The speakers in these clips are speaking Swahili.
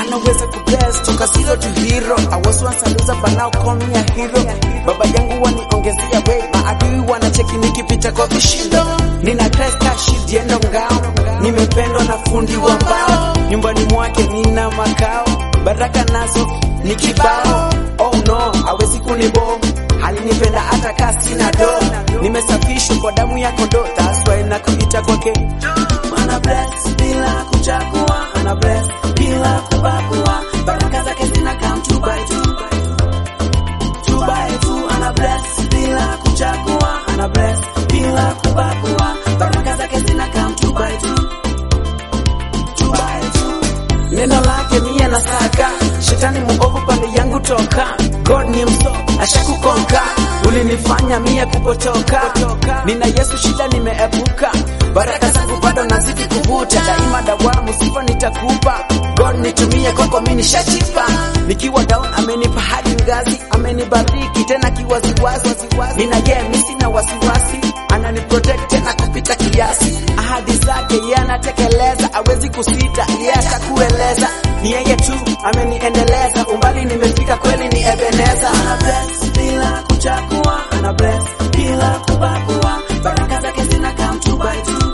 anaweza kubless toka zero to hero. I was once a loser but now call me a hero. Baba yangu waniongezea way, maadui wanacheki nikipita kwa vishindo. Nina cresta shield yendo ngao, nimependwa na fundi wa mbao. Nyumbani mwake nina makao, baraka nazo ni kibao. Oh no, hawezi kunibo alinipenda hata kaa sina do, nimesafishwa kwa damu ya kondoo, that's why nakuita kwake ana bless bila kuchagua, ana bless bila kubagua, baraka zake zina come two by two, two by two, ana bless bila kuchagua, ana bless bila kubagua, baraka zake zina come two by two, two by two. Neno lake mie nasaka, shetani muovu pande yangu toka, God ni mso ashakukonka, ulinifanya mie kupotoka, nina Yesu shida nimeepuka, baraka zangu bado nazidi kuvuta, daima dawamu sifa nitakupa, God nitumie kwako mimi nishachipa, nikiwa down amenipa hadi ngazi, amenibariki tena kiwaziwazi, nina yeye mimi sina wasiwasi, anani protect tena kupita kiasi, ahadi zake yeye anatekeleza, hawezi kusita, yeye atakueleza, ni yeye tu ameniendeleza, umbali nimefika kweli ni Ebeneza, ana bless bila kuchagua, ana bless bila kubagua, baraka zake zina come two by two,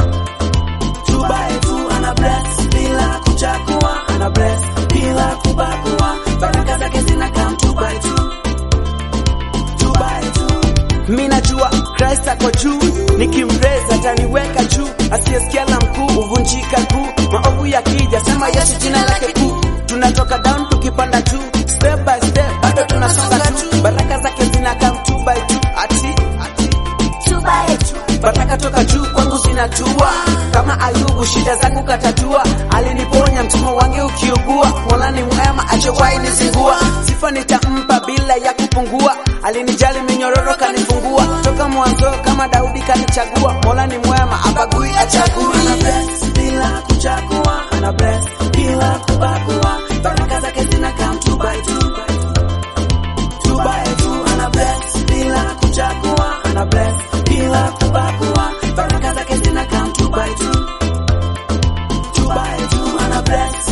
two by two, ana bless bila kuchagua, ana bless bila kubagua, baraka zake zina come two by two, two by two. Mi najua Christ ako juu, nikimreza ataniweka juu, asiyesikia la mkuu huvunjika kuu, maovu yakija sema Yesu jina lake kuu, tunatoka down tukipanda juu, step by step bado tunasonga tu, baraka zake zina come two by two, ati two by two, baraka toka juu kwangu zinatua, kama Ayubu shida zangu katatua, aliniponya mtumwa wange ukiugua, Mola ni mwema achowahi nizingua, sifa nitampa bila ya kupungua, alinijali minyororo kanifungua, toka mwanzo kama Daudi kanichagua, Mola ni mwema abagui achagui, ana bless bila kuchagua, ana bless bila kubagua, baraka zake zina come two by two, two by two, ana bless bila kuchagua, ana bless bila kubagua, baraka zake zina come two by two, two by two, ana bless